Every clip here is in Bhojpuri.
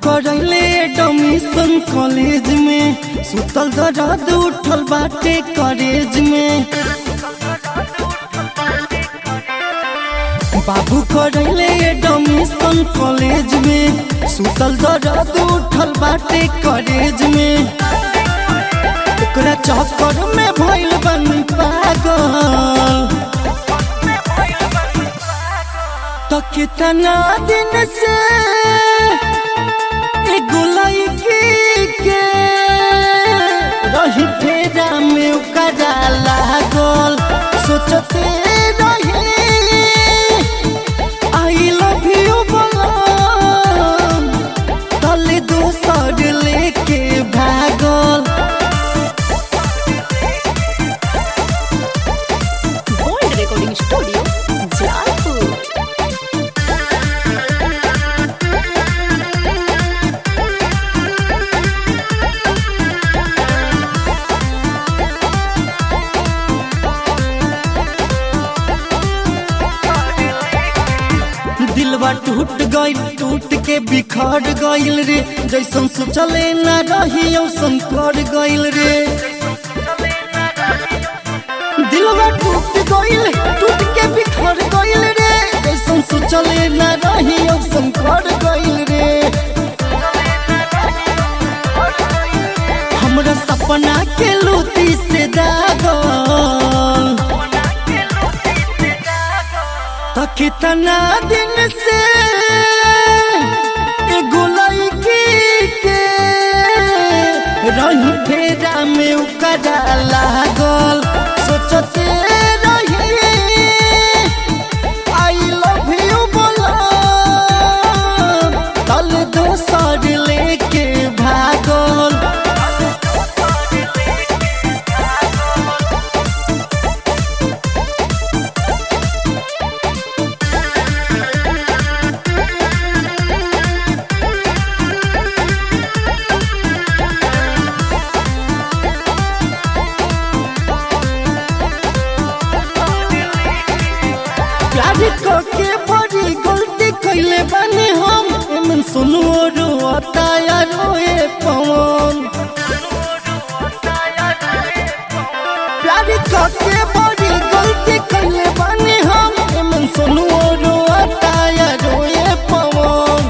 करैले एडमिशन कॉलेज में सुतल दर्द उठल बाटे कॉलेज में बाबू करैले एडमिशन कॉलेज में सुतल दर्द उठल बाटे कॉलेज में ओकरा चक्कर में भइल बनी पागल तो कितना दिन से एगो लड़की के रही फेरा में ओकरा लागल सोचते रही आई लव यू बोलम तले दोसर लेके भागल Gold Recording Studio, Jaipur. दिलवा टूट गइल टूट के बिखर गइल रे जैसन सोचले ना रही औसन कर गइल रे दिलवा टूट गइल टूट के बिखर गइल रे जैसन सोचले ना रही औसन कर गइल रे हमरा सपना के लूटी से दागल तो कितना दिन से एगो लड़की के रही फेरा में उकरा लागल सोचते रही आई लव यू बोला तल दोसर लेके भागल प्यार करके बड़ी गलती कैले बानी हम एमन सुनो रोता या रोए पवन प्यार करके बड़ी गलती कैले बानी हम एमन सुनो रोता या रोए पवन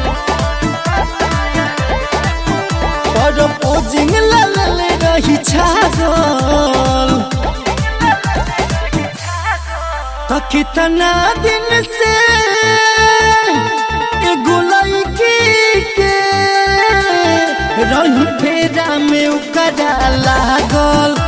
पर पोजिंग ला ले रही छागल तो कितना दिन से एगो लड़की के रही फेरा में उकरा लागल